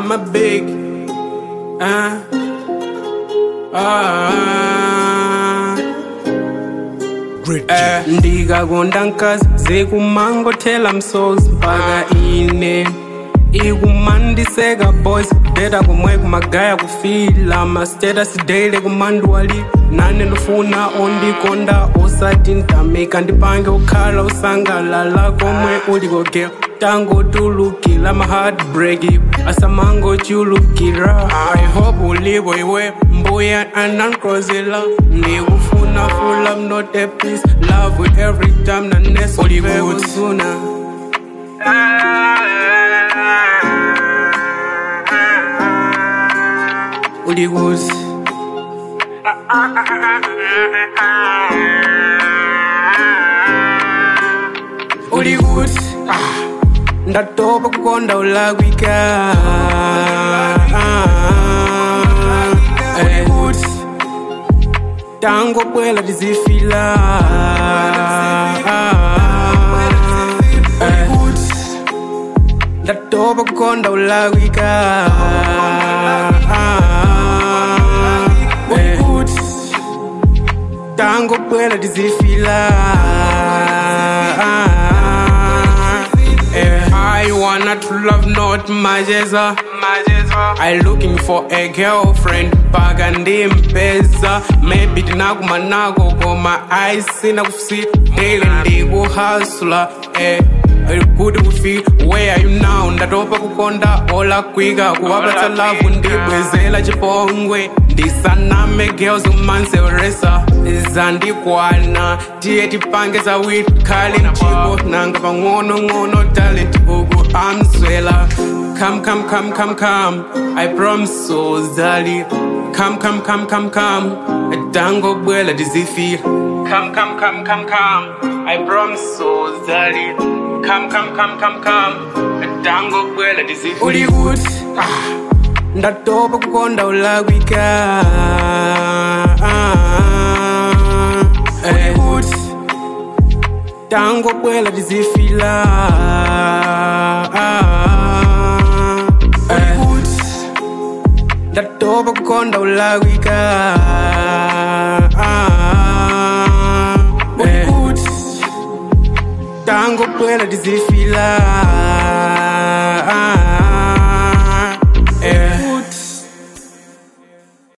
I'm a big. Uh, ah. Eh, ndikakonda nkazi zikumangothela msozi mpaka ine ikumandiseka boys data kumwe kumagaya kufila mastatus daily kumanduwali nane ndifuna ondikonda osati ntamika ndipange ukhala usangalala komwe ulikogea tangotulukila ma heartbreak asamangochulukira i hope ulipo iwe mbuya anankrozela ndikufuna full I'm not a peace love with every time nanesolivezuna ulikuthi ulikuthi ah, ndatopa kukonda ulakwika ulikuthi tangobwela tizifila ulikuthi ndatopa kukonda ulakwika ulikuthi tangobwela tizifila Eh, I wanna to love not majeza I looking for a girlfriend paka ndimpeza maybe tinakumanako koma aisina kusi daily ndikuhasula eh kuti kufi where are you now ndatopa kukonda olakwika kuwapatsa lavu ndibwezela chipongwe ndisaname girls umanseweresa zandikwana tiye tipange zawit khali mchiko nanga pang'onong'ono talent uku amswela come come come come come i promise so zali come come come come come tangobwela tizifila come come come come come i promise so zali come come come come come tangobwela tizifila ulikuthi ah ndatopa kukonda ulakwika ulikuthi tangobwela tizifila ulikuthi ndatopa kukonda ulakwika ulikuthi tangobwela tizifila